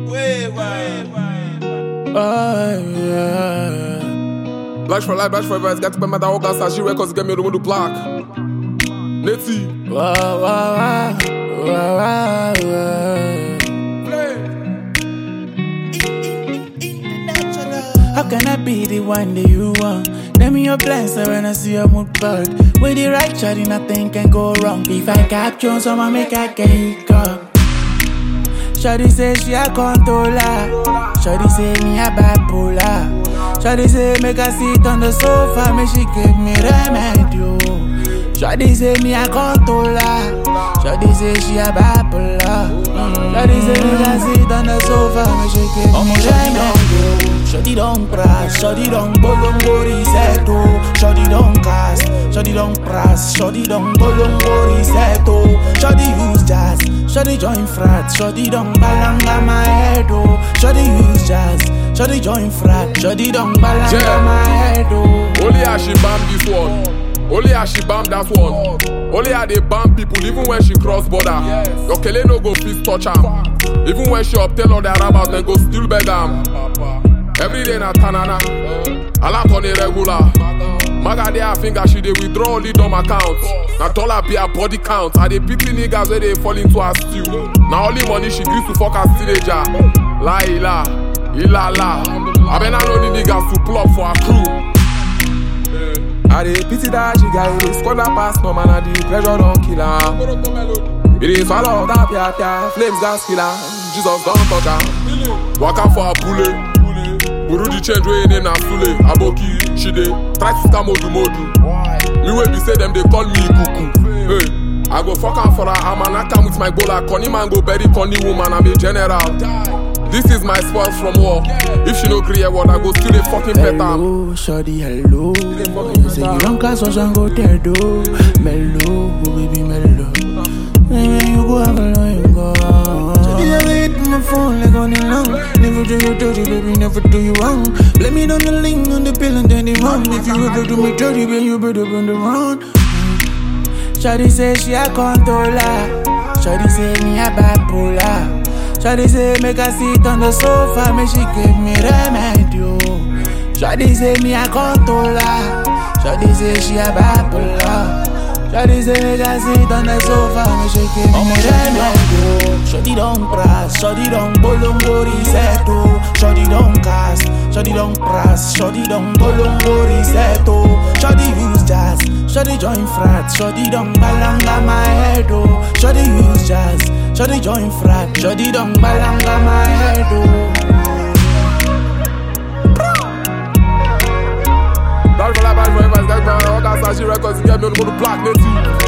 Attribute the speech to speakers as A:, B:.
A: Oh, yeah.
B: Black for life, black forever. It's got to be my dog. Sashi records get me the window black. Netty.
A: Wow, wow, wow. Wow, wow, wow. How can I be the one that you want? Tell me your plans so when I see your mood board. With the right shot, nothing can go wrong. If I capture someone, make I get up. Shawty say she a controller. Shawty say me a bipolar. Shawty say make her sit on the sofa, make she give me remedy. oh. Shawty say me a controller. Shawty say she a bipolar. Shawty say make her sit on the sofa, make she give me remedy. Shawty don't crash, shawty don't bolongo reset oh. Shawty don't cast, shawty don't press, shawty don't bolongo reset oh. Shawty use jazz, shawty join frat, shawty don't balanga my head oh. Shawty use jazz, shawty join frat, shawty don't balanga
B: Yeah.
A: my head oh.
B: Only how she bam this one. Only how she bam that one. Only how they bam people even when she cross border. Your kele no go fit touch am. Even when she obtain all the Arabas, then go still beg am. Every day na tanana. A lot on a regular. Maga dey her finger, she dey withdraw only dumb account. Na dollar be her body count. I dey pity niggas wey dey fall into her stew. Na only money she gree to fuck her teenager. La ila, ila la. Abena no need niggas to plug for her crew. I dey pity that she got it, squad that pass no man, and the pressure don't kill her. It is swallow that pia pia, flames gas killer. Jesus don't touch her. Waka for a bullet. Buru the change wey name na Sule, Aboki, she dey try to scam Modu Modu. Me wey be say them dey call me Kuku. Hey, I go fuck am for her, I'm an account with my gola. Conny man go bury Conny woman, I'm a general. This is my spoils from war. If she no gree hear word, I go still dey fucking pet am.
A: Hello, shawty, hello. You say you don't cast us and go there, do. Mellow, oh baby, mellow. Maybe you go have a long go. Shawty, I wait on my phone like on the long. Never do you dirty, baby, never do you wrong. Blame it on the link, on the pill, and then the wrong. If you ever do me dirty, then you better bring the wrong. Shawty say she a controller. Shawty say me a bipolar. Shawty say make her sit on the sofa, make she give me remedy. oh. Shawty say me a controller. Shawty say she a bipolar. Shawty say make her sit on the sofa, make she give me remedy. oh. Shawty don't press, shawty don't bolongo reset. oh. Shawty don't cast, shawty don't press, shawty don't bolongo reset. oh. Shawty use jazz, shawty join frat, shawty don't balanga my head. oh. Shawty use jazz, shawty join frat, shawty don't balanga my head. oh.
B: Bad for life, bad forever. It's got me on all that Sashi records. Get me on the black, Netty.